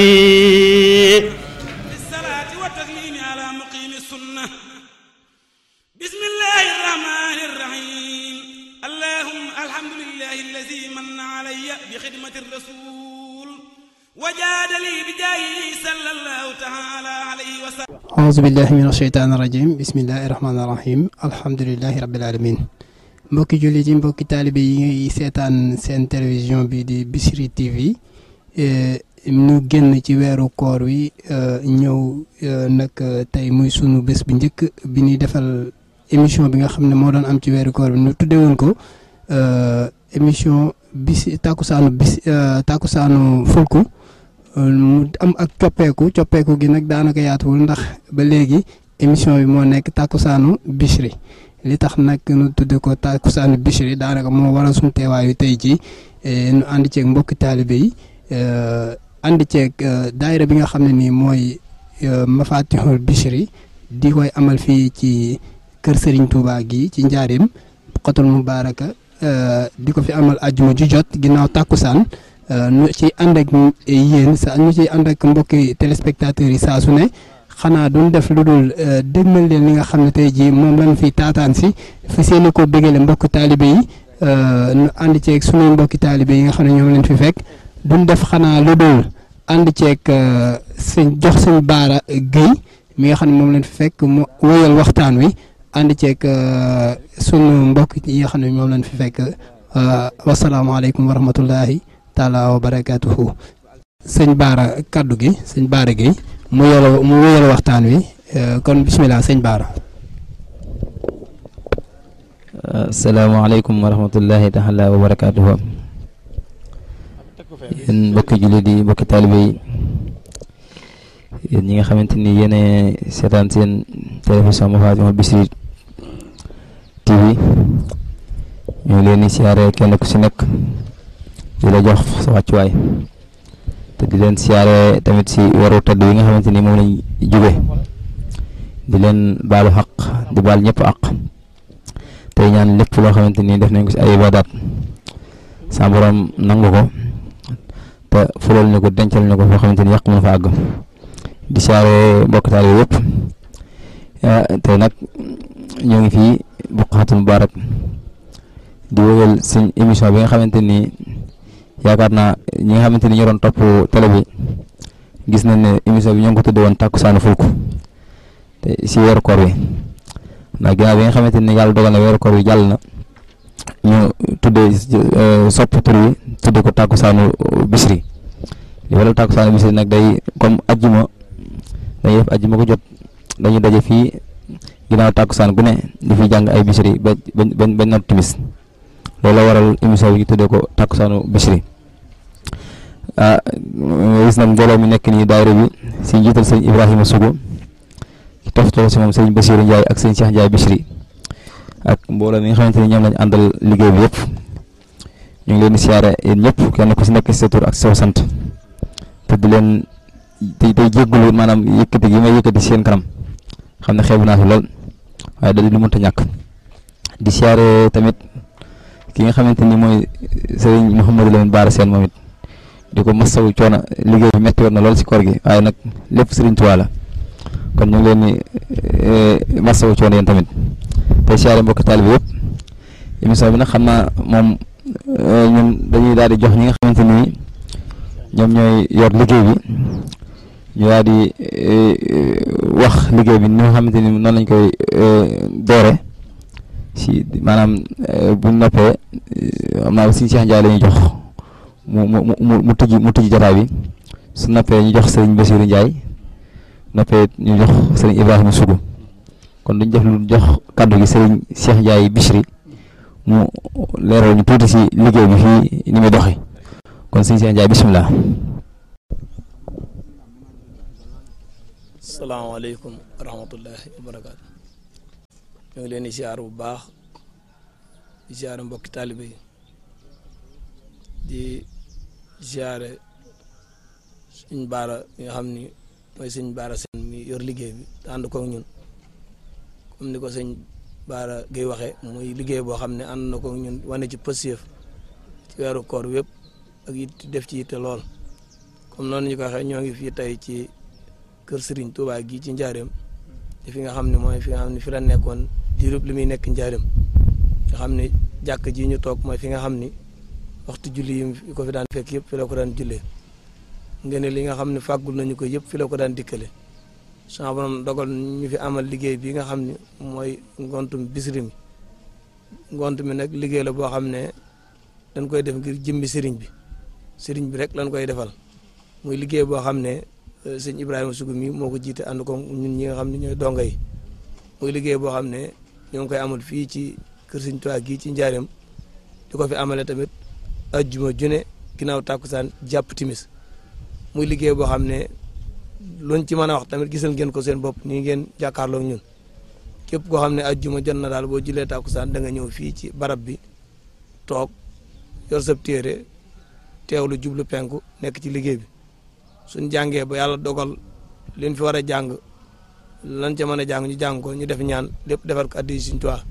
بالصلاة والتسليم على مقيم السنة بسم الله الرحمن الرحيم اللهم الحمد لله الذي من علي بخدمة الرسول وجاد لي بجاهه صلى الله تعالى عليه وسلم أعوذ بالله من الشيطان الرجيم بسم الله الرحمن الرحيم الحمد لله رب العالمين mbokki jullit yi mbokki taalibe yi seetaan seen télévision bi di Bichri TV ñu génn ci weeru koor wi ñëw nag tey muy sunu bés bu njëkk bi ñuy defal émission bi nga xam ne moo doon am ci weeru koor bi ñu tuddee woon ko émission bis tàkkusaanu bis tàkkusaanu fulku mu am ak coppeeku coppeeku gi nag daanaka yaatuwul ndax ba léegi émission bi moo nekk tàkkusaanu Bichri li tax nag nu tudde ko tàkkusaanu Bichri daanaka moo waral suñu teewaayu tey jii nu ànd ceeg mbokki taalibe yi ànd ceeg daayira bi nga xam ne nii mooy Mafatihul Bichri di koy amal fii ci kër Serigne Touba gi ci njaarim xotul mubaaraka di ko fi amal àjjuma ju jot ginnaaw tàkkusaan nu ci ànd ak yéen sa ñu ci ànd ak mbokki téléspectateurs yi saa su ne xanaa duñ def lu dul dégmal leen li nga xam ne tey jii moom lañ fi taataan si fi seeni ko bégale mbokki taalibe yi nu ànd ceeg sunuy mbokki taalibe yi nga xam ne ñoom leen fi fekk duñ def xanaa lu dul ànd ceeg sëñ jox sëñ baara Guèye mi nga xam ne moom leen fi fekk mu wéyal waxtaan wi ànd ceeg sunu mbokk yi nga xam ne moom leen fi fekk wasalaamaaleykum wa rahmatullahi taala wa barakaatuhu sëñ baara kaddu gi sëñ baara Guèye mu yoro mu wéyal waxtaan wi kon bisimilah sëñ baara asalaamaaleykum wa rahmatullahi taala wa barakaatuhu yéen mbokki jullit yi mbokki taalibe yi yéen ñi nga xamante ni yéen seetaan seen télévision Mafatihul Bichri TV ñu ngi leen di siyaare kenn ku si nekk di la jox sa wàccuwaay te di leen siyaare tamit si waru tëdd yi nga xamante ni moom lañ jóge di leen baalu xaq di baal ñëpp àq tey ñaan lépp loo xamante ni def nañ ko si ay ibadaat sa borom nangu ko te fulal ñu ko dencal ñu ko foo xamante ni yàq mën fa àgg di siyaare mbokk taal yi yëpp te nag ñoo ngi fii Buqaatul Mubaarak di wéyal suñ émission bi nga xamante ni yaakaar naa ñi nga xamante ni ñoo doon topp télé bi gis nañ ne émission bi ñoo ngi ko tuddee woon tàkkusaanu fulku te si weeru koor wi ndax ginnaaw bi nga xamante ni yàlla dogal na weeru koor wi jàll na ñu tuddee sopp tur wi tuddee ko tàkkusaanu Bichri li wala tàkkusaanu Bichri nag day comme ajjuma dañuy def ajjuma ko jot dañuy daje fii ginnaaw tàkkusaan gu ne di fi jàng ay Bichri ba ba ba not timis loolu la waral émission bi ñu tuddee ko tàkkusaanu Bichri ah gis nag mbooloo mi nekk nii daayira bi si njiital sëñ Ibrahima Sougou ki toftoo si moom sëñ Bassirou Ndiaye ak sëñ Cheikh Ndiaye Bichri ak mbooloo mi nga xamante ni ñoom lañ àndal liggéey bi yëpp ñu ngi leen di siyaare yéen ñëpp kenn ku si nekk si sa tur ak sa sant te di leen tey tey jéggulu maanaam yëkkati gi may yëkkati seen kanam xam ne xeebu naa si lool waaye da di lu mënta ñàkk di siyaare tamit ki nga xamante ni mooy sëriñ Mouhamadou Lamine Bara Sène moom it di ko masawu coono liggéey bi métti woon na lool si koor gi waaye nag lépp sëriñ Tuubaa la kon ñu ngi leen di masawu coono yéen tamit tey siyaare mbokki taalibe yëpp émission bi nag xam naa moom ñun dañuy daal di jox ñi nga xamante ni ñoom ñooy yor liggéey bi ñu daal di wax liggéey bi ni nga xamante ni noonu lañ koy doore si maanaam buñ noppee am naa si Cheikh Ndiaye la ñuy jox mu mu mu mu tijji mu tijji jotaay bi su noppee ñu jox sëriñ Bassirou Ndiaye noppee ñu jox sëriñ Ibrahima Sougou kon duñ def lu jox kàddu gi sëriñ Cheikh Ndiaye Bichri mu leeral ñu tuuti si liggéey bi fii ni muy doxee kon sëriñ Cheikh Ndiaye bisimilah. salaamaaleykum wa rahmatullahi wa barakaatu ñu ngi leen di siyaar bu baax di siyaare mbokki taalibe yi di siyaare suñ baara mi nga xam ni mooy suñ baara seen mi yor liggéey bi te ànd koog ñun comme ni ko sëñ baara gay waxee muy liggéey boo xam ne ànd na koog ñun wane ci pësiyëf ci weeru koor wépp ak it def ci yitte lool comme noonu ñu ko waxee ñoo ngi fii tey ci kër Serigne Touba gii ci Njaareem fi nga xam ne mooy fi nga xam ne fi la nekkoon diirub li muy nekk Njaareem nga xam ne jàkk ji ñu toog mooy fi nga xam ni waxtu julli yi ko fi daan fekk yëpp fi la ko daan jullee ngeen li nga xam ne fàggul nañu ko yëpp fi la ko daan dikkale sama borom dogal ñu fi amal liggéey bi nga xam ne mooy ngontum bisiri mi ngont mi nag liggéey la boo xam ne dañ koy def ngir jëmmi sëriñ bi sëriñ bi rek lañ koy defal muy liggéey boo xam ne sëñ Ibrahima Sougou mi moo ko jiite ànd ko ñun ñi nga xam ne ñooy donga yi muy liggéey boo xam ne ñoo ngi koy amal fii ci kër sëñ Tuubaa gii ci njaareem di ko fi amale tamit ajjuma june ginnaaw tàkkusaan jàpp timis muy liggéey boo xam ne luñ ci mën a wax tamit gisal ngeen ko seen bopp nii ngeen jàkkaarloog ñun képp koo xam ne ajjuma jot na daal boo julee tàkkusaan da nga ñëw fii ci barab bi toog yor sab téere teewlu jublu penku nekk ci liggéey bi suñ jàngee ba yàlla dogal liñ fi war a jàng lan ca mën a jàng ñu jàng ko ñu def ñaan lépp defar ko addi Sëriñ Tuubaa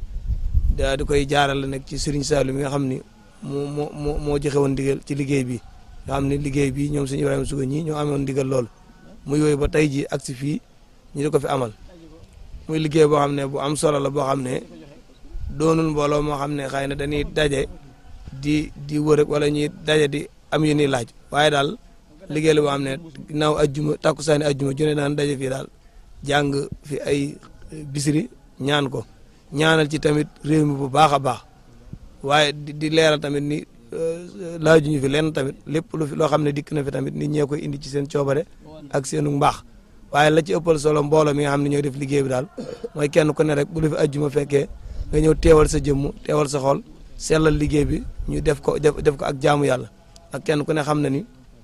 daa di koy jaarale nag ci Sëriñ Saalu mi nga xam ni moo moo moo moo joxe woon ndigal ci liggéey bi nga xam ne liggéey bi ñoom sëñ Ibrahima Sougou ñi ñoo amoon ndigal lool mu yooyu ba tey ji ak si fii ñu di ko fi amal muy liggéey boo xam ne bu am solo la boo xam ne doonul mbooloo moo xam ne xëy na dañuy daje di di wër wala ñuy daje di am yu ñuy laaj waaye daal liggéey la boo xam ne ginnaaw ajjuma takkusaani ajjuma jone daan daje fii daal jàng fi ay bisiri ñaan ko ñaanal ci tamit réew mi bu baax a baax waaye di di leeral tamit ni laajuñu fi lenn tamit lépp lu fi loo xam ne dikk na fi tamit nit ñee koy indi ci seen coobare ak seenu mbaax waaye la ci ëppal solo mbooloo mi nga xam ne ñooy def liggéey bi daal mooy kenn ku ne rek bu lu fi ajjuma fekkee nga ñëw teewal sa jëmm teewal sa xol sellal liggéey bi ñu def ko def def ko ak jaamu yàlla ak kenn ku ne xam na ni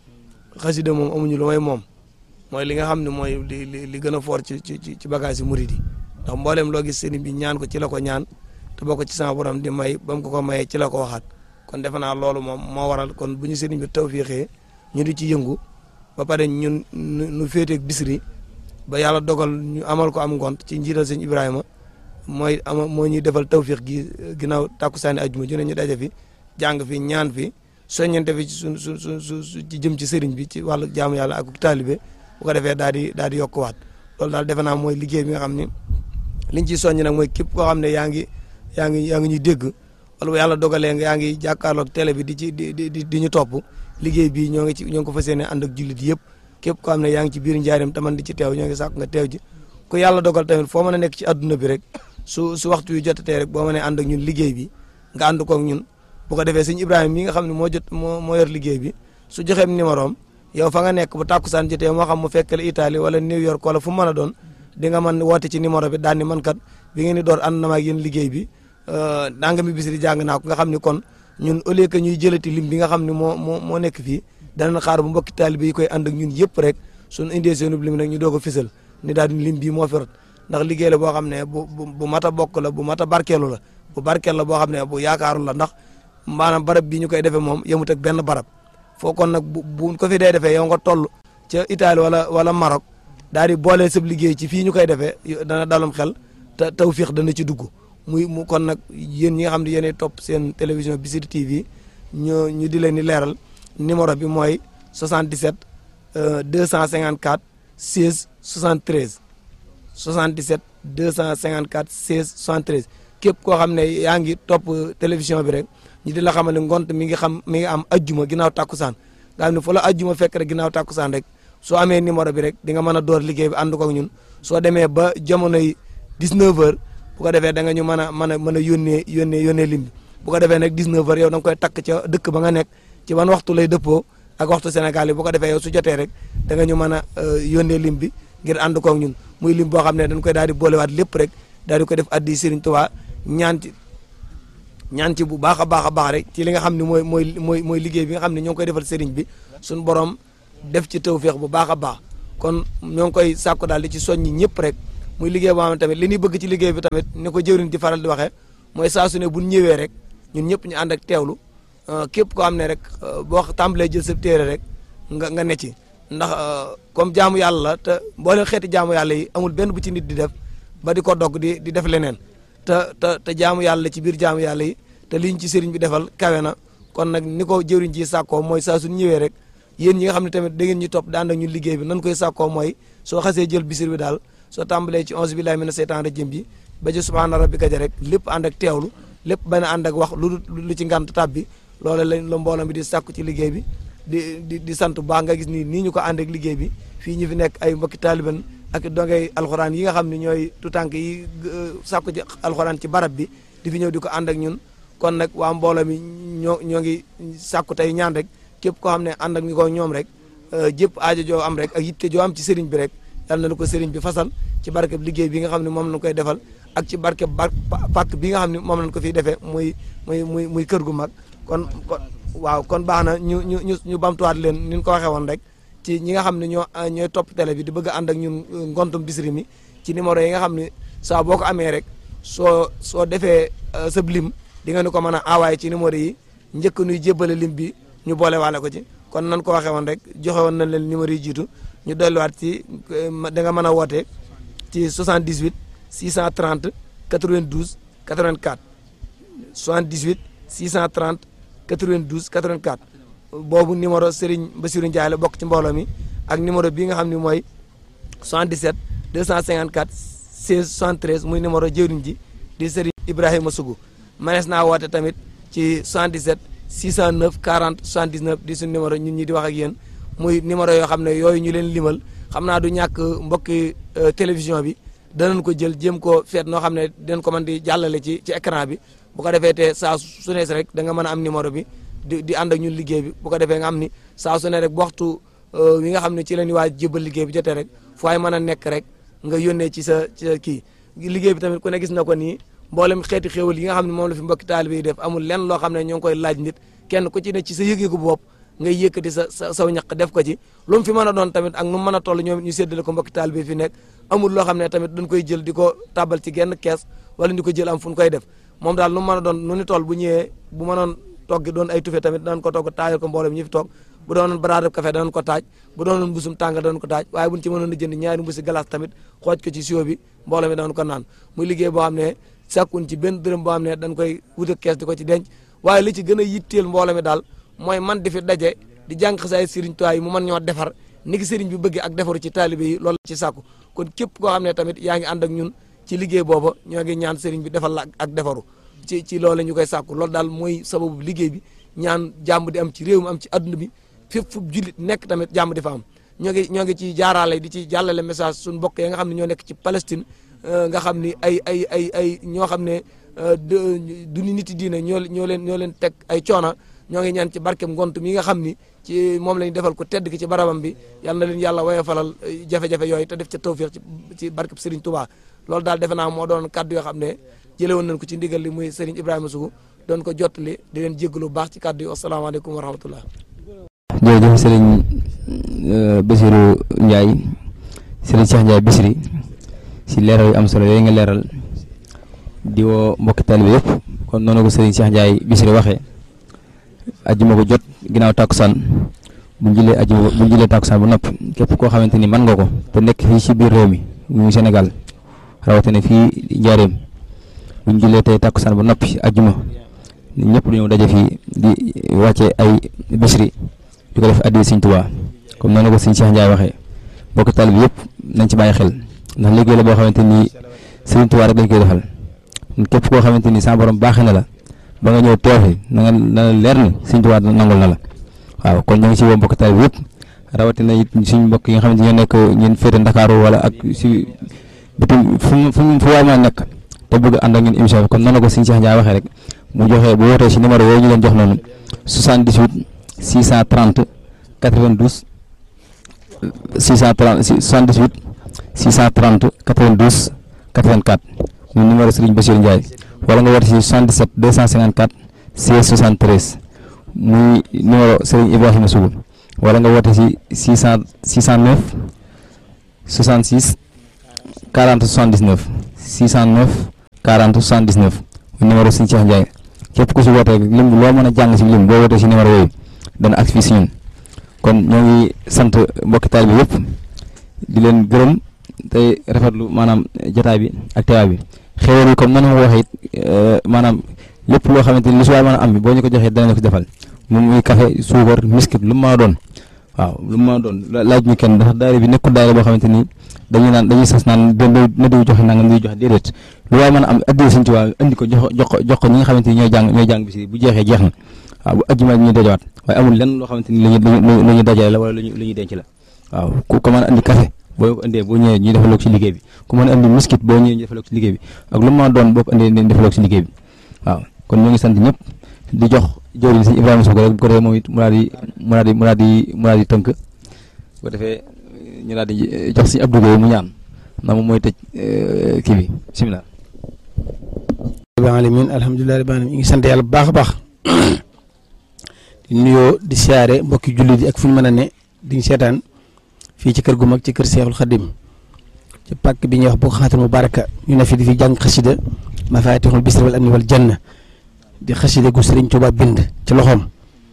xasida moom amuñu lu may moom mooy li nga xam ne mooy li li li gën a fort ci ci ci bagage yi murid yi ndax mbooleem loo gis sëriñ bi ñaan ko ci la ko ñaan te boo ko ci sama borom di may ba mu ko ko mayee ci la ko waxaat kon defe naa loolu moom moo waral kon bu ñu sëriñ bi tawfiixee ñu di ci yëngu ba pare ñun nu féeteeg bisri ba yàlla dogal ñu amal ko am ngont ci njiital sëñ Ibrahima mooy ama moo ñuy defal tawfiix gi ginnaaw tàkkusaani ajjuma ju ne ñu daje fi jàng fi ñaan fi soññante fi ci su su su su ci jëm ci sëriñ bi ci wàllu jaamu yàlla ak taalibe bu ko defee daal di daal di yokkuwaat loolu daal defe naa mooy liggéey bi nga xam ni liñ ciy soññ nag mooy képp koo xam ne yaa ngi yaa ngi yaa ngi ñuy dégg wala bu yàlla dogalee nga yaa ngi jàkkaarloog télé bi di ci di di di ñu topp liggéey bi ñoo ngi ci ñoo ngi ko fas yéene ànd ak jullit yëpp képp koo xam ne yaa ngi ci biir njaareem taman di ci teew ñoo ngi sàkk nga teew ji ku yàlla dogal tamit foo mën a nekk ci adduna bi rek su su waxtu yu jotatee rek boo mënee ànd ak ñun liggéey bi nga ànd koog ñun bu ko defee sëñ Ibrahima mi nga xam ne moo jot moo moo yor liggéey bi su joxeem numéro am yow fa nga nekk bu tàkkusaan jotee moo xam mu fekkale Italie wala New York wala fu mu mën a doon di nga mën woote ci numéro bi daal ni man kat bi ngeen di door ànd na ma ak yéen liggéey bi nanga mi bis di jàng naa ko nga xam ni kon ñun au lieu que ñuy jëlati lim bi nga xam ne moo moo moo nekk fii danañ xaar bu mbokki taalibe yi koy ànd ak ñun yëpp rek suñu indee seenub lim nag ñu doog a fisal ni daal di lim bii moo fi rot ndax liggéey la boo xam ne bu bu bu mat a bokk la bu mat a barkeelu la bu barkeel la boo xam ne bu yaakaaru la ndax maanaam barab bii ñu koy defee moom yemut ak benn barab foo kon nag bu bu ko fi dee defee yow nga toll ca Italie wala wala Maroc daal di boole sab liggéey ci fii ñu koy defee dana dalum xel te tawfiix dana ci dugg muy mu kon nag yéen ñi nga xam ne yéenay topp seen télévision Bichri TV ñu ñu di leen di leeral numéro bi mooy 77 254 16 73 77 254 16 73 képp koo xam ne yaa ngi topp télévision bi rek ñu di la xamal ne ngont mi ngi xam mi ngi am ajjuma ginnaaw tàkkusaan nga xam ne fu la ajjuma fekk rek ginnaaw tàkkusaan rek soo amee numéro bi rek di nga mën a door liggéey bi ànd ko ak ñun soo demee ba jamonoy 19 heures bu ko defee da nga ñu mën a mën a mën a yónnee yónnee yónnee lim bi bu ko defee nag 19 heures yow da nga koy takk ca dëkk ba nga nekk ci ban waxtu lay dëppoo ak waxtu Sénégal yi bu ko defee yow su jotee rek da nga ñu mën a yónnee lim bi ngir ànd ko ak ñun muy lim boo xam ne dañ koy daal di boolewaat lépp rek daal di ko def addi Serigne Touba ñaan ci ñaan ci bu baax a baax a baax rek ci li nga xam ne mooy mooy mooy mooy liggéey bi nga xam ne ñoo ngi koy defal Serigne bi suñu borom def ci tawféex bu baax a baax kon ñoo ngi koy sàkku daal di ci soññi ñëpp rek muy liggéey boo xam ne tamit li ñuy bëgg ci liggéey bi tamit ni ko jëwriñ di faral di waxee mooy saa su ne bu ñëwee rek ñun ñëpp ñu ànd ak teewlu képp koo xam ne rek boo tàmbalee jël sa téere rek nga nga ne ci ndax comme jaamu yàlla la te mboolem xeeti jaamu yàlla yi amul benn bu ci nit di def ba di ko dogg di di def leneen te te te jaamu yàlla ci biir jaamu yàlla yi te liñ ci sëriñ bi defal kawe na kon nag ni ko jëwriñ ji sàkkoo mooy saa su ñëwee rek yéen ñi nga xam ne tamit da ngeen ñu topp daan ak ñu liggéey bi nan koy sàkkoo mooy soo xasee jël bisir bi daal soo tàmbalee ci onze billahi mina seytaan rajim bi ba ci subhaana rabbika ja rek lépp ànd ak teewlu lépp bañ a ànd ak wax lu lu ci ngant tab bi loolu lañ la mbooloo bi di sàkku ci liggéey bi di di di sant bu baax nga gis ni nii ñu ko ànd ak liggéey bi fii ñu fi nekk ay mbokki taaliban ak dongay alxuraan yi nga xam ne ñooy tutànk yi sàkku ci alxuraan ci barab bi di fi ñëw di ko ànd ak ñun kon nag waa mbooloo mi ñoo ñoo ngi sàkku tey ñaan rek képp koo xam ne ànd ak ñu ko ñoom rek jëpp aajo joo am rek ak yitte joo am ci sëriñ bi rek yal na la ko sëriñ bi fasal ci barkeb liggéey bi nga xam ne moom lañ koy defal ak ci barkeb bar pàkk bi nga xam ne moom lañ ko fiy defee muy muy muy muy kër gu mag kon kon waaw kon baax na ñu ñu ñu ñu bamtuwaat leen ni ñu ko waxee woon rek ci ñi nga xam ne ñoo ñooy topp télé bi di bëgg a ànd ak ñun ngontum Bichri mi ci numéro yi nga xam ne saa boo ko amee rek soo soo defee sa lim di nga ni ko mën a envoyé ci numéro yi njëkk nuy jébbale lim bi ñu boole waale ko ci kon nan ko waxee woon rek joxe woon nañ leen numéro yi jiitu ñu dolliwaat ci da nga mën a woote ci 78 630 92 84 78 630 92 84 boobu numéro Serigne Bassirou Ndiaye la bokk ci mbooloo mi ak numéro bii nga xam ne mooy 77 254 16 73 muy numéro jëwriñ ji di Serigne Ibrahima Sougou manees naa woote tamit ci 77 609 40 79 di suñu numéro ñun ñi di wax ak yéen muy numéro yoo xam ne yooyu ñu leen limal xam naa du ñàkk mbokki télévision bi danañ ko jël jéem ko feet noo xam ne dinañ ko mën di jàllale ci ci écran bi bu ko defee te saa su ne rek da nga mën a am numéro bi di di ànd ak ñun liggéey bi bu ko defee nga xam ni saa su ne rek bu waxtu wi nga xam ne ci la ñuy waaj jébal liggéey bi jotee rek fu ay mën a nekk rek nga yónnee ci sa ci sa kii liggéey bi tamit ku ne gis na ko nii mboolem xeeti xéewal yi nga xam ne moom la fi mbokki taalibe yi def amul lenn loo xam ne ñoo ngi koy laaj nit kenn ku ci ne ci sa yëg-yëgu bopp ngay yëkkati sa sa saw ñaq def ko ci lu mu fi mën a doon tamit ak nu mu mën a toll ñoom ñu séddale ko mbokki taalibe fi nekk amul loo xam ne tamit dañ koy jël di ko tàbbal ci genn kees wala di ko jël am fu ñu koy def moom daal nu mu mën a doon nu ni toll bu ñëwee bu mënoon togg doon ay tufe tamit danañ ko togg taajal ko mboolem ñi fi toog bu doonoon baraadab café danañ ko taaj bu doonoon mbusum tàng danañ ko taaj waaye buñ ci mënoon a jënd ñaari mbusi glace tamit xooj ko ci sio bi mbooloo mi danañ ko naan muy liggéey boo xam ne sàkkun ci benn dërëm boo xam ne dañ koy wut ak kees di ko ci denc waaye li ci gën a yitteel mbooloo mi daal mooy man di fi daje di jàng xasaay sëriñ Tuubaa yi mu mën ñoo defar ni ki sëriñ bi bëgg ak defaru ci taalibe yi loolu ci sàkku kon képp koo xam ne tamit yaa ngi ànd ak ñun ci liggéey booba ñoo ngi ñaan sëriñ bi defal la ak defaru ci ci loolu ñu koy sàkku loolu daal mooy sababu liggéey bi ñaan jàmm di am ci réew mi am ci adduna bi fépp fu jullit nekk tamit jàmm di fa am ñoo ngi ñoo ngi ci jaaraale di ci jàllale message suñu mbokk yi nga xam ne ñoo nekk ci Palestine nga xam ni ay ay ay ay ñoo xam ne du nit yi diine ñoo ñoo leen ñoo leen teg ay coona ñoo ngi ñaan ci barkem ngont mi nga xam ni ci moom lañ defal ko tedd ki ci barabam bi yal na leen yàlla woye falal jafe-jafe yooyu te def ca tawfiq ci ci barkeb Serigne Touba loolu daal defe naa moo doon kaddu yoo xam ne jële woon nañ ko ci ndigal li muy Serigne Ibrahima Sougou doon ko jottali di leen jéggalu baax ci kaddu yi asalaamaaleykum wa rahmatullah jërëjëf Serigne Bassirou Ndiaye Serigne Cheikh Ndiaye Bichri si leeral yu am solo yooyu nga leeral di woo mbokki taalibe yëpp kon noonu ko Serigne Cheikh Ndiaye Bichri waxee ajjuma ko jot ginnaaw tàkkusaan bu ñu jëlee ajjuma bu ñu jëlee tàkkusaan bu noppi képp koo xamante ni mën nga ko te nekk fii ci biir réew mi muy Sénégal rawatina fii Njaareem bu ñu jëlee tey tàkkusaan bu noppi ajjuma ñëpp dañoo daje fii di wàcce ay Bichri di ko def addi Sëriñ Tuubaa comme noonu ko Sëriñ Cheikh Ndiaye waxee mbokki taalibe yëpp nañ ci bàyyi xel ndax liggéey la boo xamante ni Sëriñ Tuubaa rek dañ koy defal képp koo xamante ni sa borom baaxee na la ba nga ñëw teew fi na nga na la leer ni Sëriñ Tuubaa nangul na la waaw kon ñu ngi ci woo mbokki taalibe yëpp rawatina it suñu mbokk yi nga xamante ñoo nekk ñun féete Ndakaaru wala ak si bitim fu mu fu mu fu waay mën a nekk te bëgg ànd ak ñun émission bi comme noonu ko Sëriñ Cheikh Ndiaye waxee rek mu joxee bu wootee si numéro yooyu ñu leen jox noonu 78 630 92 630 78 630 92 84 muy numéro Serigne Bassirou Ndiaye wala nga woote si 77 254 16 73 muy numéro Serigne Ibrahima Sougou wala nga woote si 600 609 66 40 79 609 40 79 muy numéro Serigne Cheikh Ndiaye képp ku si wootee lim loo mën a jàng si lim boo wootee si numéro yooyu dana agsi fii si ñun kon ñoo ngi sant mbokki taalibe bi yëpp di leen gërëm tey rafetlu maanaam jotaay bi ak teewaay bi xéwal yi comme noonu ma ko waxee it maanaam lépp loo xamante ni lu si waay mën a am bi boo ñu ko joxee danañ ko defal moom muy café suukar miskit lu mu mën a doon waaw lu ma doon laaj ñu kenn ndax daayira bi nekkul daayira boo xamante ni dañuy naan dañuy sas naan benn na diw joxe nangam diw joxe déedéet lu waaye mën a am addina Sëñ Tuubaa indi ko jox jox ko jox ko ñi nga xamante ni ñooy jàng ñooy jàng bis bu jeexee jeex na waaw bu ajjuma ñuy dajawaat waaye amul lenn loo xamante ni lu ñuy lu ñuy dajale la wala lu ñuy denc la waaw ku ko mën a andi café boo ko indee boo ñëwee ñu defaloo ko ci liggéey bi ku mën a andi miskit boo ñëwee ñu defaloo ko ci liggéey bi ak lu ma doon boo ko indee ñu defaloo ko ci liggéey bi waaw kon ñu ngi sant ñëpp di jox jëwriñ Sëñ Ibrahima Sow rek bu ko defee moom it mu daal di mu daal di mu daal di mu daal di tënk bu ko defee ñu daal di jox Sëñ Abdou Gueye mu ñaan ndax moom mooy tëj kii bi bisimilah. rabbil alamin alhamdulilah rabbil alamin ñu ngi sant yàlla bu baax a baax di nuyoo di siyaare mbokki jullit yi ak fu ñu mën a ne di seetaan fii ci kër gu mag ci kër Seexul Xadim ci pàkk bi ñuy wax boo xaatul mu baraka ñu ne fi di fi jàng xasida mafaatixul bisri wal amni wal janna di xasida gu Sëriñ Tuubaa bind ci loxoom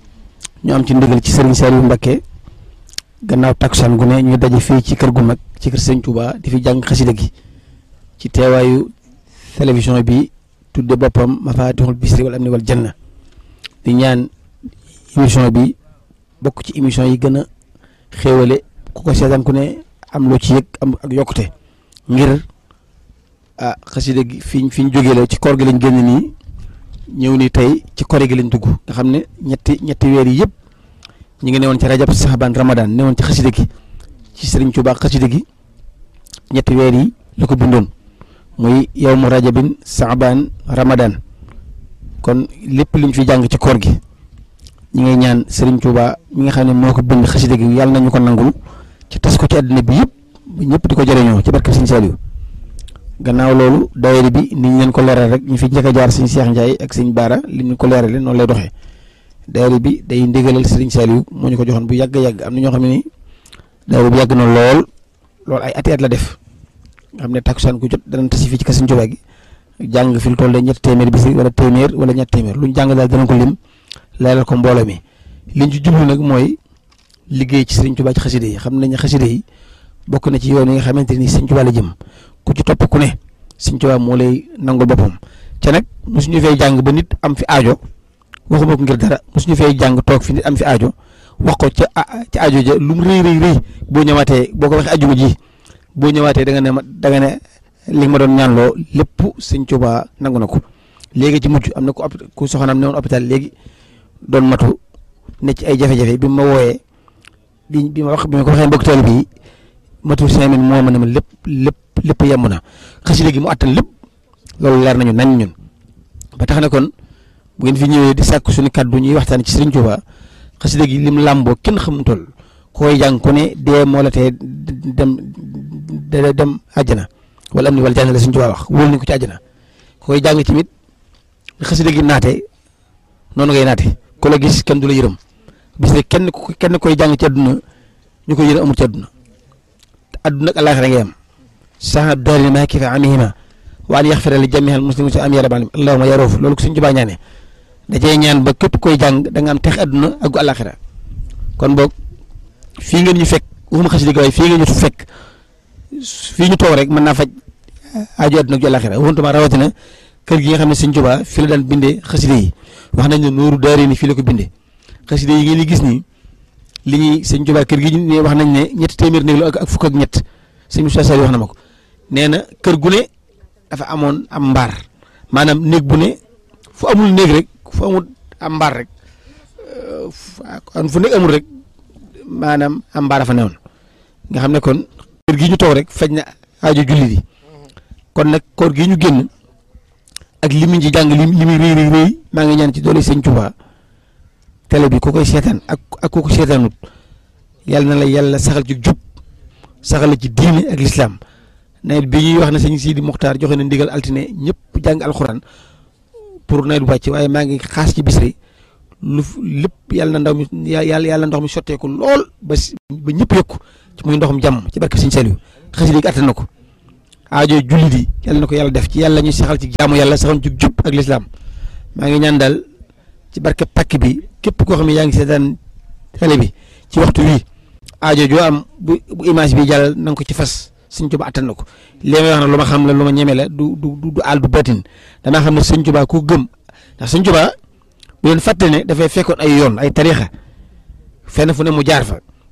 ñu am ci ndigal ci Sëriñ Saliou Mbacké gannaaw takkusaan gu ne ñu daje fii ci kër gu mag ci kër Sëriñ Tuubaa di fi jàng xasida gi ci teewaayu télévision bi tudde boppam mafaatixul bisri wal amni wal janna di ñaan émission bi bokk ci émission yi gën a xéewale ku ko seetaan ku ne am loo ci yëg am ak yokkute ngir ah xasida gi fi fi ñu jógee la ci koor gi lañ génn nii ñëw ni tey ci kore gi lañ dugg nga xam ne ñetti ñetti weer yi yëpp ñu ngi newoon ci rajab saxabaan ramadan newoon ci xasida gi ci Sëriñ Tuubaa xasida gi ñetti weer yi la ko bindoon muy yow mu rajabin saxabaan ramadan kon lépp luñ fi jàng ci koor gi ñi ngay ñaan Sëriñ Tuubaa mi nga xam ne moo ko bind xasida gi yàlla nañu ko nangul ci tas ko ci àddina bi yëpp ñëpp di ko jëriñoo ci barke Sëriñ Saliou gannaaw loolu daayira bi ni ñu leen ko leeral rek ñu fi njëkk a jaar Sëriñ Cheikh Ndiaye ak Sëriñ Baara li ñu ko leerale noonu lay doxee daayira bi day ndigalal Sëriñ Saliou moo ñu ko joxoon bu yàgg yàgg am na ñoo xam ne ni daayira bi yàgg na lool lool ay ati at la def nga xam ne takkusaan ku jot danañ tasi fii ci kër Sëriñ Tuubaa gi jàng fi lu toll de ñetti téeméer bis wala téeméer wala ñetti téeméer lu ñu jàng daal danañ ko lim leeral ko mbooloo mi liñ ci jublu nag mooy liggéey ci Sëriñ Tuubaa ci xaside yi xam nañ xaside yi bokk na ci yoon yi nga xamante ni Sëriñ Tuubaa la jëm ku ci topp ku ne Sëriñ Tuubaa moo lay nangul boppam ca nag mosuñu fay jàng ba nit am fi aajo waxuma ko ngir dara mosuñu fay jàng toog fi nit am fi aajo wax ko ca ca aajo ja lu mu rëy rëy rëy boo ñëwaatee boo ko waxee ajuma ji boo ñëwaatee da nga ne ma da nga ne li ma doon ñaanloo lépp Sëriñ Tuubaa nangu na ko léegi ci mujj am na ku ku soxnaam ne woon hôpital léegi doon matu ne ci ay jafe-jafe bi ma wooyee bi bi ma wax bi ma ko waxee mbokk taalibe bi matul cinq minutes moo ma ne ma lépp lépp lépp yemb na xasida gi mu attan lépp loolu leer nañu nañ ñun ba tax na kon bu ngeen fi ñëwee di sàkk suñu kàddu ñuy waxtaan ci Sëriñ Tuubaa xasida gi lim làmboo kenn xamul toll koy jàng ku ne dee moo la tee dem dem àjjana wala am ni wala jàng la Sëriñ Tuubaa wax wóolu nañ ko ci àjjana koy jàng tamit xasida gi naate noonu ngay naate ku la gis kenn du la yërëm bis ne kenn ku kenn koy jàng ci àdduna ñu koy yërëm amul ci àdduna àdduna ak àllaaxira ngay am sax daari ma kifa amihima wa an yaxfira li jamiil muslimin am ya rabbal allahumma ya roof loolu ko suñ jubaa ñaane da cee ñaan ba képp koy jàng da nga am tex àdduna ak gu àllaaxira kon boog fii ngeen ñu fekk waxuma xasida gi waaye fii ngeen ñu fekk fii ñu toog rek mën naa faj aajo àdduna ak ju àllaaxira waxuntuma rawatina kër gi nga xam ne sëñ Tuubaa fi la daan bindee xasida yi wax nañ ne nooru daari ni fii la ko bindee xasida yi ngeen di gis nii li ñuy sëñ Tuubaa kër gi ñu wax nañ ne ñetti téeméer néeg la ak fukk ak ñett sëñ Moussa Sall wax na ma ko nee na kër gu ne dafa amoon am mbaar maanaam néeg bu ne fu amul néeg rek fu amul am mbaar rek fu nekk amul rek maanaam am mbaar dafa newoon nga xam ne kon kër gi ñu toog rek faj na aajo jullit yi kon nag koor gi ñu génn ak li mu ci jàng li li muy rëy rëy rëy maa ngi ñaan ci doole sëñ Tuubaa télé bi ku koy seetaan ak ak ku ko seetaanut yàlla na la yàlla saxal ci jub saxal la ci diine ak lislaam nawet bi ñuy wax ne sëñ Sidi Muxtaar joxe na ndigal altine ñëpp jàng alxuraan pour nawet bu wàcc waaye maa ngi xaas ci bisri lu lépp yàlla na ndaw mi yàlla yàlla ndox mi sotteeku lool ba ba ñëpp yëkku ci muy ndoxum jàmm ci barke sëñ Saliou xasida gi attan na ko aajo jullit yi yàlla na ko yàlla def ci yàlla ñu saxal ci jaamu yàlla saxal ci jub ak lislaam maa ngi ñaan daal ci barke pàkk bi képp koo xam ne yaa ngi seetaan télé bi ci waxtu wi aajo joo am bu bu image bi jàll na nga ko ci fas sëñ Tuubaa attan na ko li may wax nag lu ma xam la lu ma ñeme la du du du àll du batin damaa xam ne sëñ Tuubaa ku gëm ndax sëñ Tuubaa bu leen fàtte ne dafay fekkoon ay yoon ay tariixa fenn fu ne mu jaar fa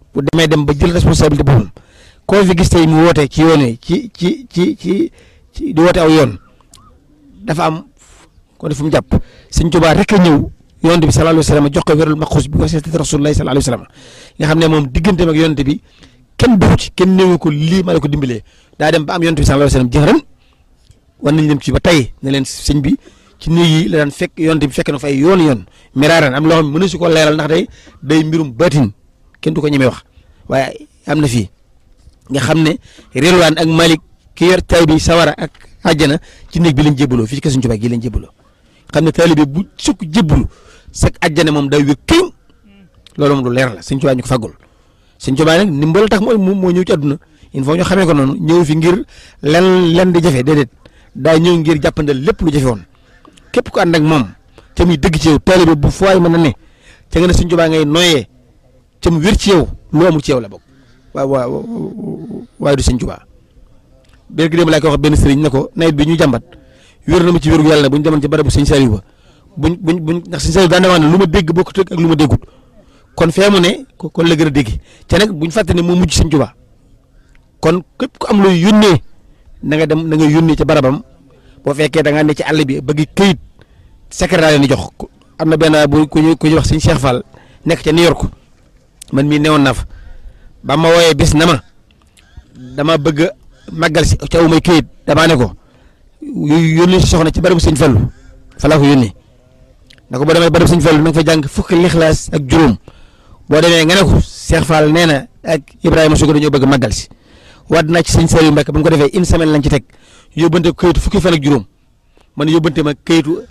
bu demee dem ba jël responsabilité boppam koo fi gis tey mu woote ci yoon wi ci ci ci ci ci di woote aw yoon dafa am ko def fu mu jàpp sëñ Tuubaa rek a ñëw yonent bi sallallahu alayhi wa sallam jox ko wérul maxuus bi wasiyati rasulullahi sallallahu alayhi wa sallam nga xam ne moom digganteem ak yonent bi kenn dugg ci kenn néewu ko lii ma la ko dimbalee daa dem ba am yonent bi sallallahu alayhi wa sallam jëxëran war nañ leen ci ba tey ne leen sëñ bi ci néeg yi la daan fekk yonent bi fekk na fay yoon yoon miraaran am loo xam ne mënu si ko leeral ndax day day mbirum baatin kenn du ko ñemee wax waaye am na fii nga xam ne Rilwaan ak Malik ki yor tay bi sawara ak àjjana ci néeg bi lañ jébbaloo fii ci kër Sëñ Tuubaa gi lañ jébbaloo xam ne taalibe bu sukk jébbalu sag àjjana moom day wér këñ loolu moom lu leer la Sëñ Tuubaa ñu ko faggul Sëñ Tuubaa nag ndimbal tax moo moo ñëw ci àdduna il faut ñu xamee ko noonu ñëw fi ngir len len di jafe déedéet daa ñëw ngir jàppandal lépp lu jafe woon képp ko ànd ak moom te muy dëgg ci yow taalibe bu fooy mën a ne ca nga ne Sëñ Tuubaa ngay noyyee ca mu wér ci yow lu amul ci yow la bokk waaw waaw waaye du Sëñ Tuubaa bér gi dem laa koy wax benn sëriñ ne ko nawet bi ñu jàmbat wér na ma ci wéru yàlla bu ñu demoon ci barabu Sëñ Saliou ba buñ buñ buñ ndax Sëñ Saliou daan wax ne lu ma dégg bokkut ak lu ma déggut kon fee mu ne kon la gën a dégg te nag buñ fàtte ne moo mujj Sëñ Tuubaa kon képp ku am looy yónnee na nga dem na nga yónnee ci barabam boo fekkee da ngaa ne ci àll bi bëgg këyit secrétaire ni jox am na benn bu ku ñuy ku ñuy wax Sëñ Cheikh Fall nekk ca New York man mii newoon naa fa ba ma wooyee bis na ma dama bëgg a màggal si ca may këyit damaa ne ko yónnee si soxna ci barabu Sëñ Fallu fa laa ko yónnee na ko boo demee barabu Sëñ Fallu na nga fa jàng fukki lixlaas ak juróom boo demee nga ne ko Cheikh Fall nee na ak Ibrahima Sugu dañoo bëgg màggal si waat naa ci Sëñ Saliou Mbacke ba mu ko defee une semaine lañ ci teg yóbbante ko këyitu fukki fan ak juróom man yóbbante ma këyitu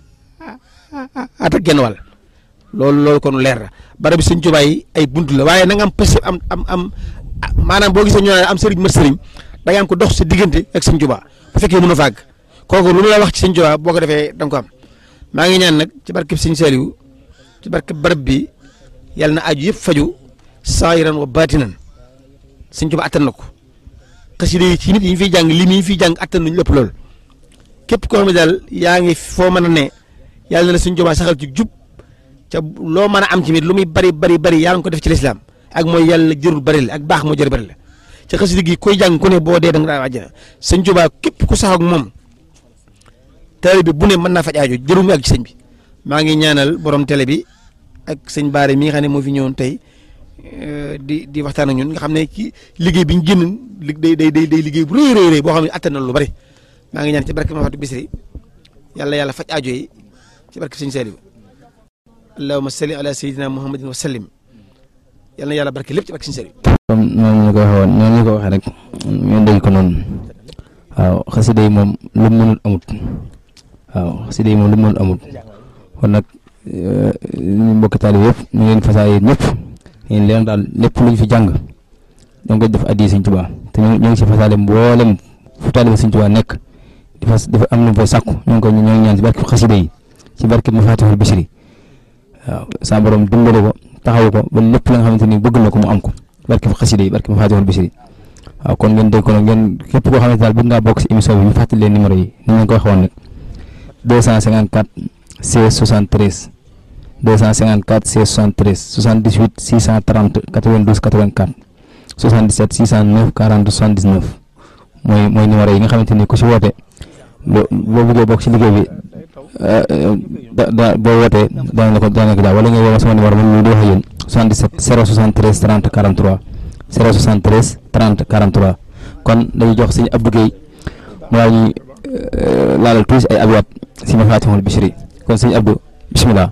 at ak genn wàll loolu loolu kon leer na barabu Sëñ Tuubaa yi ay buntu la waaye na nga am pës am am am maanaam boo gisee ñu naan am sëriñ mat sëriñ da nga am ko dox sa diggante ak Sëñ Tuubaa bu fekkee mën a fàgg kooku lu mu la wax ci Sëñ Tuubaa boo ko defee da nga ko am maa ngi ñaan nag ci barkeb Sëñ Saliou ci barkeb barab bi yàlla na aju yëpp faju saayiran wa baatinan Sëñ Tuubaa attan na ko xasida yi ci nit yi ñu fiy jàng li ñu fiy jàng attan nañu lépp loolu képp koo xam ne daal yaa ngi foo mën a ne yàlla na la Sëñ Tuubaa saxal ci jub ca loo mën a am ci mit lu muy bari bari bari yaa ngi ko def ci lislaam ak mooy yàlla jërul bari la ak baax moo jër bari la ca xasida gi koy jàng ku ne boo dee da nga daa àjjana Sëñ Tuubaa képp ku sax ak moom taalibe bi bu ne mën naa faj aajo jëru mu ak ci sëñ bi maa ngi ñaanal borom télé bi ak sëñ Baare mi nga xam ne moo fi ñëwoon tey di di waxtaan ak ñun nga xam ne ci liggéey bi ñu génn li day day day liggéey bu rëy rëy rëy boo xam ne attan na lu bari maa ngi ñaan ci barke Mafatu Bisri yàlla yàlla faj aajo yi ci barke sëñ Saliou allahumma salli ala sayyidina muhammadin wa sallim yàlla na yàlla barke lépp ci barke sëñ Saliou comme noonu ñu ko waxee woon noonu ñu ko waxee rek ñu dégg ko noonu waaw xasida yi moom lu mu mënul amut waaw xasida yi moom lu mu mënul amut kon nag ñu mbokki taalibe yëpp ñu leen fasaay ñëpp yéen leen daal lépp lu ñu fi jàng da nga koy def addi Sëñ Tuubaa te ñu ngi si fasaale mboolem fu taalibe Sëñ Tuubaa nekk di fas dafa am lu fay sàkku ñu ngi ko ñu ngi ñaan ci barke xasida yi ci barke Mafatihul Bichri waaw sa borom dimbale ko taxaw ko ba lépp la nga xamante ni bëgg na ko mu am ko barke xasida yi barke Mafatihul Bichri waaw kon ngeen dégg ko nag ngeen képp koo xamante daal bëgg ngaa bokk si émission bi ñu fàttali leen numéro yi ni ñu ko waxee woon nag 254 16 73 254 16 73 78 630 92 84 77 609 40 79 mooy mooy numéro yi nga xamante ni ku si woote boo boo bëggee bokk si liggéey bi da da boo wootee daañu la ko daañu la ko daal wala nga woo sama numéro man mii di wax ak yéen 77 073 30 43 073 30 43 kon dañuy jox sëñ Abdou Guèye mu daal ñuy laalal tuuti ay abyaat si Mafatihul Bichri kon sëñ Abdou bisimilah.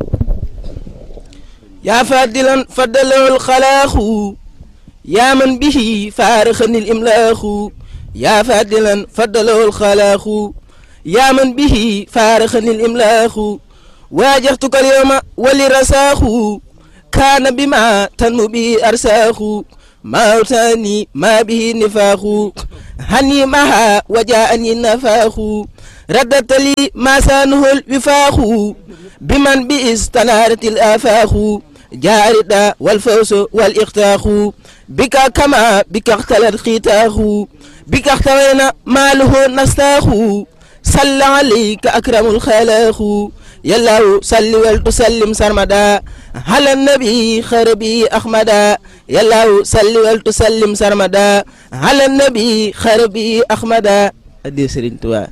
يا فادلا فدله الخلاق يا من به فارخني الإملاخ يا فادلا فدله الخلاق يا من به فارخني الإملاخ واجهتك اليوم ولرساخ كان بما تنمو به أرساخ ما أوتاني ما به نفاخ هني معها وجاءني النفاخ ردت لي ما سانه الوفاخ بمن بئس تنارت الآفاخ جاء الرداء والفوز والإختاخ بك كما بك اختلت ختاخ بك اختوينا ماله نستاخ صلى عليك أكرم الخلاخ يلاو صل ولتسلم سرمدا على النبي خربي أحمدا يلاو صل ولتسلم سرمدا على النبي خربي أحمدا أدي سرين توا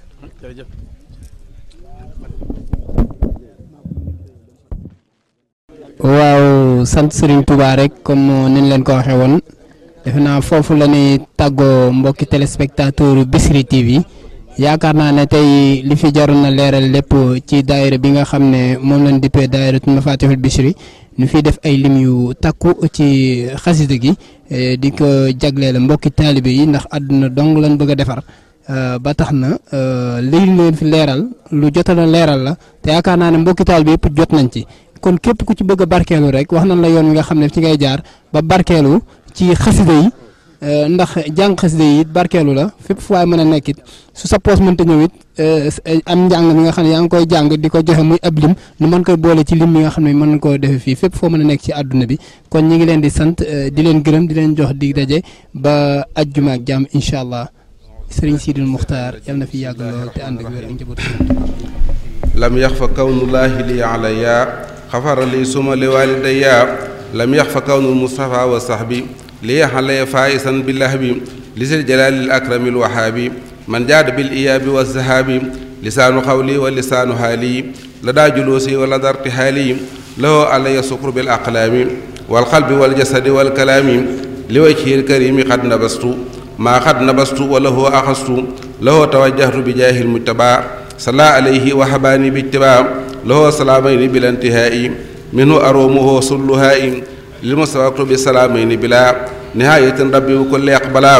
waaw sant Serigne Touba rek comme niñ leen ko waxee woon defe naa foofu la ñuy tàggoo mbokki téléspectateur Bichri TV yaakaar naa ne tey li fi jaroon na leeral lépp ci daayira bi nga xam ne moom lañ dippee daayiratul Mafatihul Bichri ñu fiy def ay lim yu takku ci xasida gi di ko jagleel mbokki taalibe yi ndax àdduna dong lañ bëgg a defar ba tax na li leen fi leeral lu jotoon a leeral la te yaakaar naa ne mbokki taalibe yëpp jot nañ ci. kon képp ku ci bëgg a barkeelu rek wax nañ la yoon wi nga xam ne ci ngay jaar ba barkeelu ci xasida yi ndax jàng xasida yi it barkeelu la fépp fu waay mën a nekk it su sa poos mënta ñëw it am njàng mi nga xam ne yaa ngi koy jàng di ko joxe muy ab lim nu mën koy boole ci lim mi nga xam ne mën na koo defee fii fépp foo mën a nekk ci àdduna bi kon ñi ngi leen di sant di leen gërëm di leen jox dig daje ba ajjuma ak jàmm incha allah sëriñ Sidil Muxtaar yal na fi yàgg lool te ànd ak wér ak njaboot lam yax fa kawnullaahi li alaya xafara li suma li walidaya lam yax fa kawnul mustafa wa sahbi li yaxalaya faisan billah bi li sil jalaalil akramil wahaabi man jaada bil iyaabi wa zahaabi lisaanu xawli wa lisaanu haali la daa juluusi wa la darti haali lahu alaya sukru bil aqlaami wal qalbi wal jasadi wal kalaami li wajhil karimi xad nabastu maa xad nabastu wa lahu axastu lahu tawajjahtu bi jaahil mujtaba salla alayhi wa habaani bi ittibaa له سلامين بلا انتهاء منه أرومه صلهاء للمستوى بسلامين بلا نهاية ربي وكل أقبلا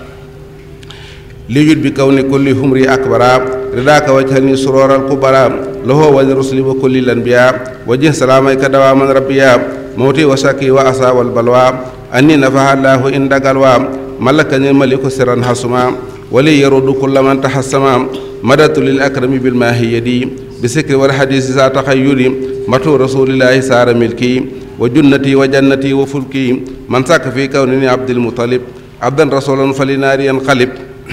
ليجد بكون كل همري أكبر رضاك وجهني سرور الكبرى له ولرسل وكل الأنبياء وجه سلاميك دواما ربيا موتي وشكي وأسى والبلوى أني نفع الله إن دقلوا ملكني الملك سرا حسما ولي يرد كل من تحسما مددت للأكرم بالماهي يدي بسكر والحديث ذات تخيل متو رسول الله سار ملكي وجنتي وجنتي وفلكي من ساك في كونني عبد المطلب عبدا رسولا فلنار ينقلب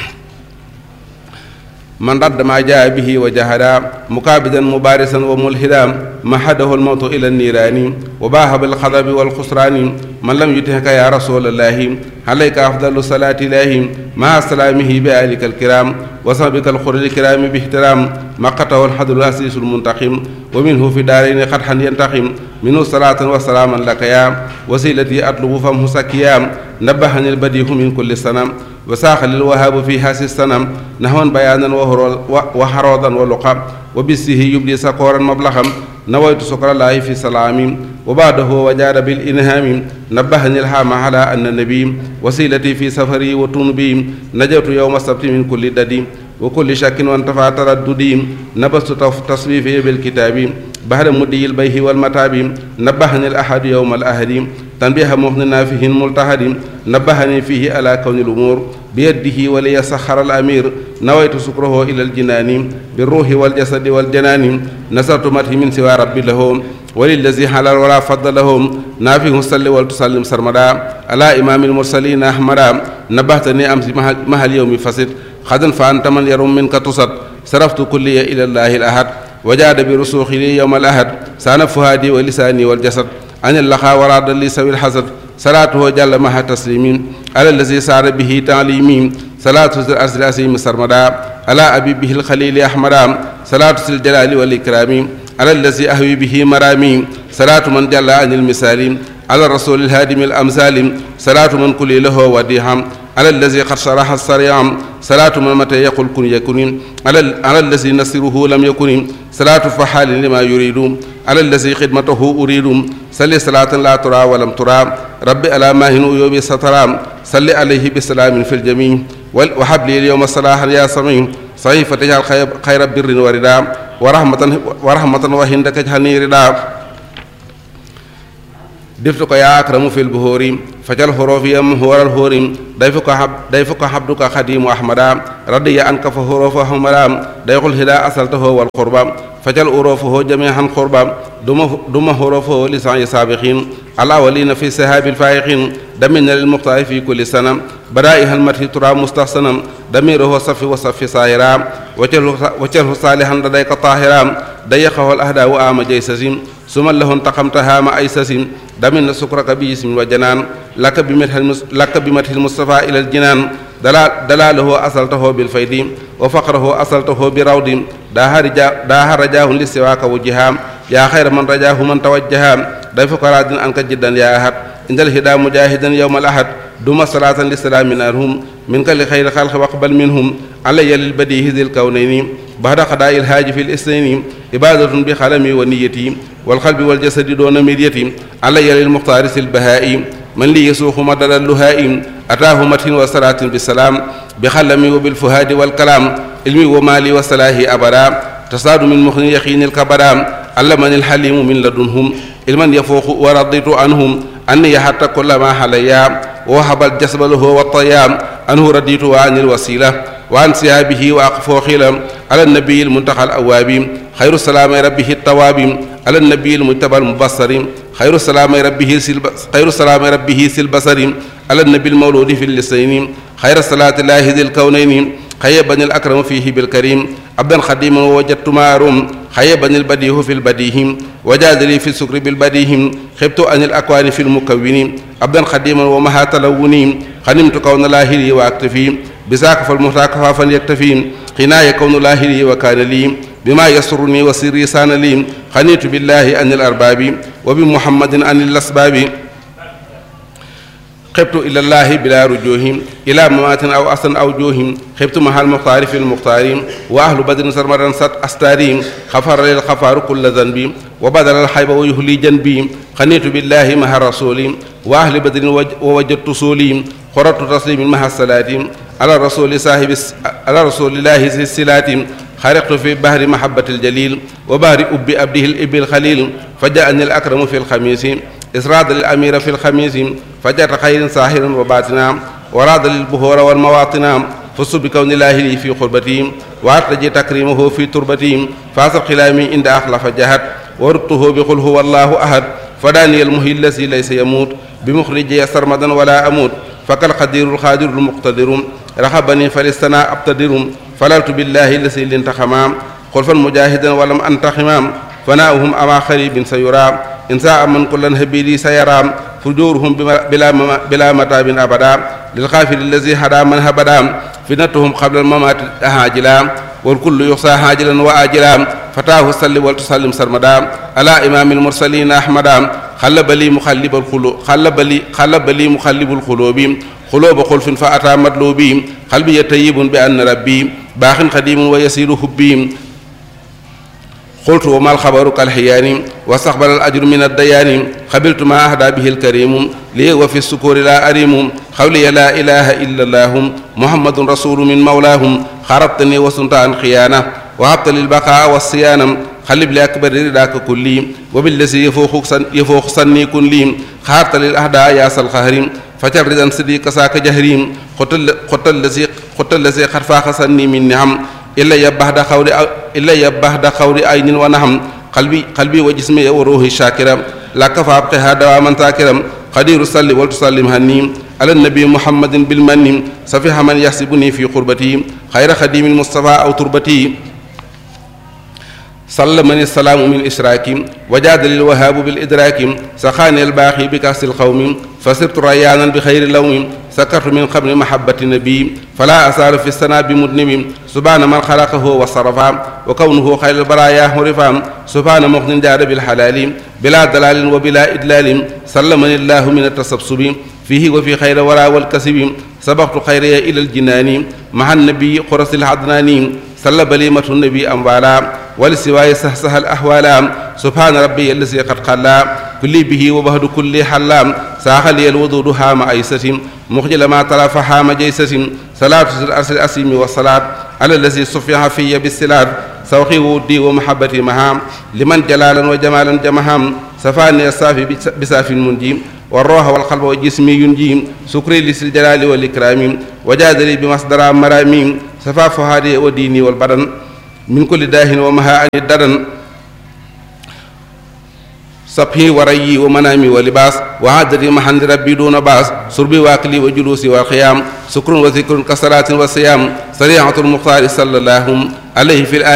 من رد ما جاء به وجهدا مكابدا مبارسا وملحدا محده الموت إلى النيران وباه بالخضب والخسران من لم يتهك يا رسول الله عليك أفضل صلاة الله مع سلامه بآلك الكرام وصحبك الخر الكرام باحترام ما قطعه الحد الأسيس المنتقم ومنه في دارين قدحا ينتقم منه صلاة وسلاما لك يا وسيلتي أطلب فمه سكيا نبهني البديع من كل سنة وساخ للوهاب في هاس السنم نحوا بيانا وحروضا ولقا وبسه يبدي سكورا مبلغا نويت سكر الله في سلام وبعده وجاد بالإنهام نبهني الحام على أن النبي وسيلتي في سفري وتنبي نجوت يوم السبت من كل ددي وكل شك وانتفع ترددي نبست تصويفي بالكتاب بعد مدي البيه والمتاب نبهني الأحد يوم الأحد تنبيه مهن نافه ملتهد نبهني فيه على كون الأمور بيده وليسخر الأمير نويت سكره إلى الجنان بالروح والجسد والجنان نصرت مته من سوى ربي له وللذي حلال ولا فضل لهم نافه صلي ولتسلم سرمدا على إمام المرسلين أحمدا نبهتني أمس مها اليوم فسد خدا فأنت من يرم منك تصد صرفت كلي إلى الله الأحد وجاد برسوخي لي يوم الأحد سان فهادي ولساني والجسد عن اللقاء وراد لي سوي الحسد صلاته جل مها تسليم على الذي سار به تعليمي صلاة الأرسل أسيم سرمدا على أبي به الخليل أحمدا صلاة الجلال والإكرام على الذي أهوي به مرامي صلاة من جل عن المثال على الرسول الهادم الأمثال صلاة من كل له وديهم على الذي قد شرح السريع صلاة من متى يقول كن يكن على على الذي نصره لم يكن صلاة فحال لما يريد على الذي خدمته أريد صل صلاة لا ترى ولم ترى رب ألا ماهن أيوب سترى صل عليه بسلام في الجميع وحب لي اليوم صلاحا يا سميع صحيفة تجعل خير بر وردا ورحمة ورحمة وهندك اجعلني ردا دفتك يا أكرم في البهور فجل حروفي مهور الهور ضيفك حب ضيفك حبدك خديم أحمد رضي عنك فحروف حمدا ضيق الهدى أصلته والقربى فجل أروفه جميعا قربا دم دم حروفه لسعي سابقين الأولين في سهاب الفائقين دمنا للمختار في كل سنة بدائها المدح ترى مستحسنا دميره صف وصف سائرا وجله صالحا لديك طاهرا ضيقه الأهداء وآم جيسس ثم له انتقمت هام أيسس دمن سكرك باسم وجنان لك بمدح لك بمدح المصطفى إلى الجنان دلاله أصلته بالفيد وفقره أصلته برود داها رجاه لسواك وجهام يا خير من رجاه من توجها ضيفك راد أنك جدا يا أحد إن الهدى مجاهدا يوم الأحد دم صلاة للسلام منهم منك لخير خلق واقبل منهم علي للبديه ذي الكونين بعد قضاء الهاج في الاثنين عبادة بخلمي ونيتي والقلب والجسد دون مديتي علي للمختار البهائي من لي يسوق مدد اللهائم أتاه متن وصلاة بالسلام بخلمي وبالفهاد والكلام علمي ومالي وصلاحي أبدا تصاد من مخن يقين الكبرام علمني الحليم من لدنهم علما يفوق ورضيت عنهم أني حتى كل ما حليا وهب الجسب له والطيام أنه رديت عن الوسيلة وعن سيابه وأقفو خيلا على النبي المنتقى الأواب خير السلام ربه التواب على النبي المجتبى المبصر خير السلام ربه سلب خير السلام ربه سلبصر على النبي المولود في اللسين خير الصلاة الله ذي الكونين خيبني الأكرم فيه بالكريم عبدا خديما ووجدت ما أروم خيبني البديه في البديه وجاد لي في السكر بالبديه خبت عن الأكوان في المكون عبدا خديما ومها تلوني خنمت كون الله لي وأكتفي بذاك فالمهتاك فافا يكتفي قناية كون الله لي وكان لي بما يسرني وسري سان لي خنيت بالله عن الأرباب وبمحمد عن الأسباب خبت إلى الله بلا رجوه إلى ممات أو أصل أو جوه خبت مع المختار في المختار وأهل بدر سرمدا ست أستاريم خفر للخفار كل ذنبي وبدل الحيب ويهلي جنبي خنيت بالله مع الرسول وأهل بدر ووجدت سولي خرجت تسليم مع الصلاة على الرسول صاحب على رسول الله الصلاة خرقت في بحر محبة الجليل وبحر أب أبده الإب الخليل فجاءني الأكرم في الخميس إسراد الأمير في الخميس فجاءت خير ساحر وباتنا وراد للبهور والمواطن فصل بكون الله لي في قربتي وأرتجي تكريمه في تربتي فاصل خلامي عند أخلف جهد وربطه بقل هو الله أحد فداني المهي الذي ليس يموت بمخرجي سرمدا ولا أموت فكالقدير القادر المقتدر رحبني فلستنا أبتدر فللت بالله الذي لانتخمام خلفا مجاهدا ولم أنتخمام فناؤهم أما خريب سيرام إن ساء من كل هبيلي سيرام فجورهم بلا بلا متاب أبدا للغافل الذي هدى من هبدا فتنتهم قبل الممات هاجلا والكل يحصى هاجلا وآجلا فتاه صل ولتسلم سرمدا على إمام المرسلين أحمدا خلب لي مخلب القلوب خلب لي خلب لي مخلب القلوب قلوب خلف فأتى مطلوبي قلبي طيب بأن ربي باخ قديم ويسير حبي قلت وما الخبر كالحيان واستقبل الأجر من الديان قبلت ما أهدى به الكريم لي وفي السكور لا أريم قولي لا إله إلا الله محمد رسول من مولاهم خربتني وسنت عن خيانة وهبت للبقاء والصيانة خلب لأكبر رداك كلي وبالذي يفوق سن يفوق سني كن لي خارت للأهداء يا القهر فتبردا صديق ساك جهريم قتل قتل الذي قتل الذي قد فاق سني من نعم إلا يبهد خوري إلا يبهد خوري عين ونهم قلبي قلبي وجسمي وروحي شاكرا لك فابقها دواما ساكرا قدير صلي ولتسلم هنيم على النبي محمد بالمن سفيها من يحسبني في قربتي خير خديم المصطفى أو تربتي سلمني السلام من إشراك وجاد للوهاب بالإدراك سخاني الباقي بكأس القوم فصرت ريانا بخير لوم سكرت من قبل محبة النبي فلا أسال في السنة بمدنم سبحان من خلقه وصرفا وكونه خير البرايا هرفا سبحان مغن جاد بالحلال بلا دلال وبلا إدلال سلمني الله من التسبسب فيه وفي خير ورا والكسب سبقت خيري إلى الجنان مع النبي قرص العدناني سل بليمة النبي أموالا ولسواي سهسها الأحوالا سبحان ربي الذي قد قلا كل به وبهد كل حلام ساخلي الوضوء هام أيسة مخجل ما طرف هام جيسة صلاة الأرس الأسيم والصلاة على الذي صفح في بالسلاد سوخي ودي ومحبتي مهام لمن جلالا وجمالا جمهام سفاني الصافي بساف منجيم والروح والقلب والجسم ينجيم سكري لسل الجلال والإكرام وجادلي بمصدر مراميم سفا فهادي وديني والبدن من كل داه ومها عن الدرن صبحي وريي ومنامي ولباس وعادتي محن ربي دون باس سربي واكلي وجلوسي والخيام سكر وذكر كصلاة وصيام سريعة المختار صلى الله عليه في الآل